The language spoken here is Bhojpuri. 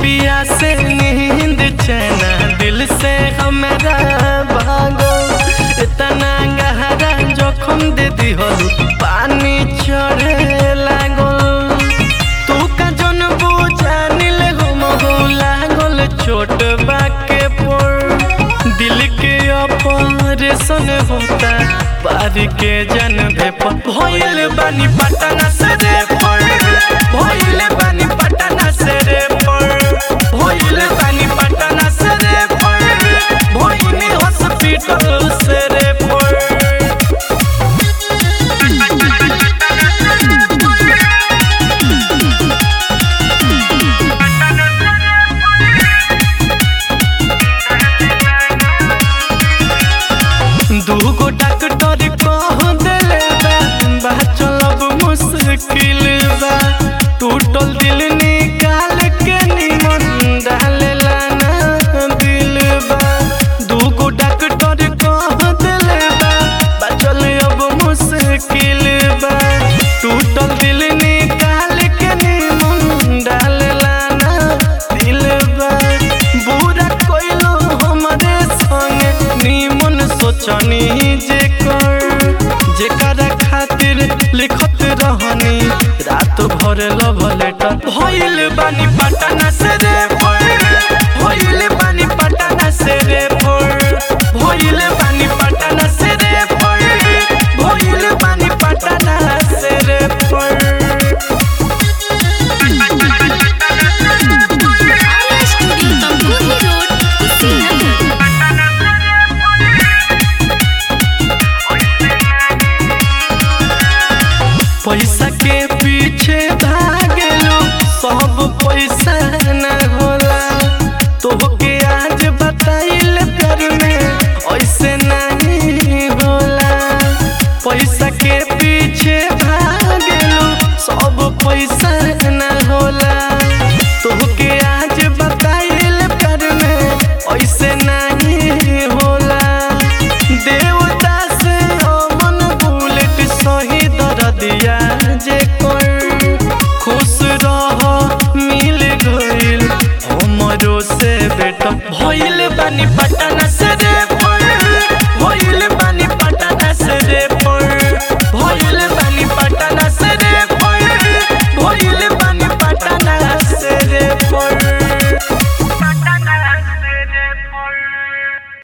पिया से नींद चैना दिल से हमारा भागो इतना गहरा जोखम दे दिहल पानी चढ़े लागल तू का जन बुझानिल हम हो लागल चोट बाके पर दिल के ऑपरेशन होता पार के जन पर भइल बानी पटना से रे पर भइल बानी पटना से रे पर भइल बानी पटना से रे पर भइल हॉस्पिटल से रे पर दूगो डॉक्टर कह देले बा बा चलब मुश्किल बा टूटल दिल निकाल के निमन डालेला ना दिल बा दूगो डॉक्टर कह देले बा बा चल अब मुश्किल बा टूटल दिल निकाल के निमन डालेला ना दिल बा बुरा कोइलो हमरे संगे निमन सोचनी जे कर जेकरा खातिर लिखत रहनी रात भर लव लेटर भइल बानी पटना से रे पर भइल बानी पटना से रे पर भइल बानी पटना से रे पर भइल बानी पटना से रे पर आर्या स्टूडियो तमकुही रोड कुशीनगर पैसा के पीछे भागेलो सब पैसा न होला तोहके आज बताइल प्यार में ऐसे नहीं होला पैसा के पीछे भागेलो सब पैसा न होला तोहके आज बताइल प्यार में ऐसे नहीं होला देवता से अमन बुलेट सही दरदिया जे कर खुश रह मिल गइल हमरो से बेटा भइल